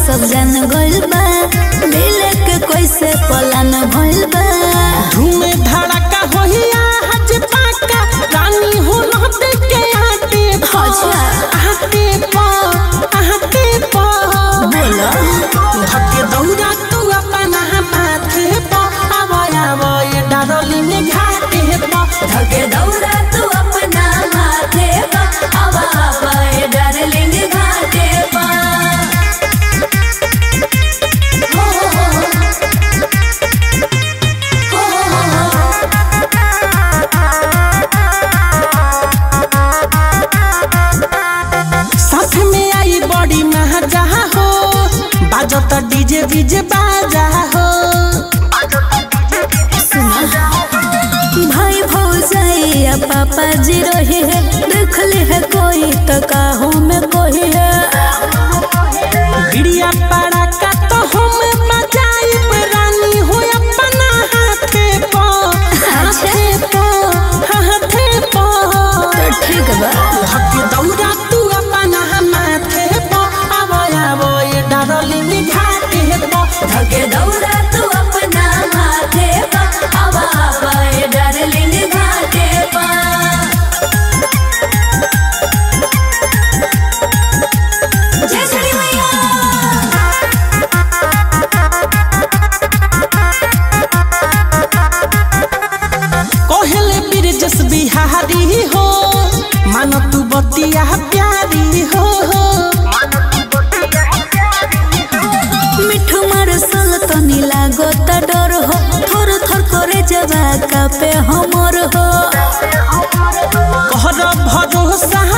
सब जान गइल बा मिले के कैसे पलान भइल बा धूमे धड़का होइया हज पाका रानी हो लहते के आटे पा अच्छा। आटे पा आटे पा बोलो धके दौड़ा तू अपना माथे पा आवय आवय डारलिंग घाटे पा धके दौड़ा तू अपना माथे पा आवा आवा ए डार्लिंग घाटे पा हो हो हो हो हो साथ में आई बड़ी महजा हो बाजत डीजे बीजे बाजा हो भाई भौजाइया पापा जी रही है देख ले है कोई तो काहू में कोई है बिड़िया पड़ा का तो हम बजाई रानी हो अपना हाथे पा हाथे पा हाथे पा तो ठीक बा धके दौड़ा तू अपना माथे पा आवय आवय डारलिंग घाटे पा धके दौड़ा तू अपना माथे पा आवा आवा ए डार्लिंग घाटे पा जय श्री मैया कहले बिरजस बिहारी हो मानो तू बतिया प्यारी हो मिठू मारसल तनी लागो त डर हो थोर थोर करे जवा का पे हमर हो कहर भरोसा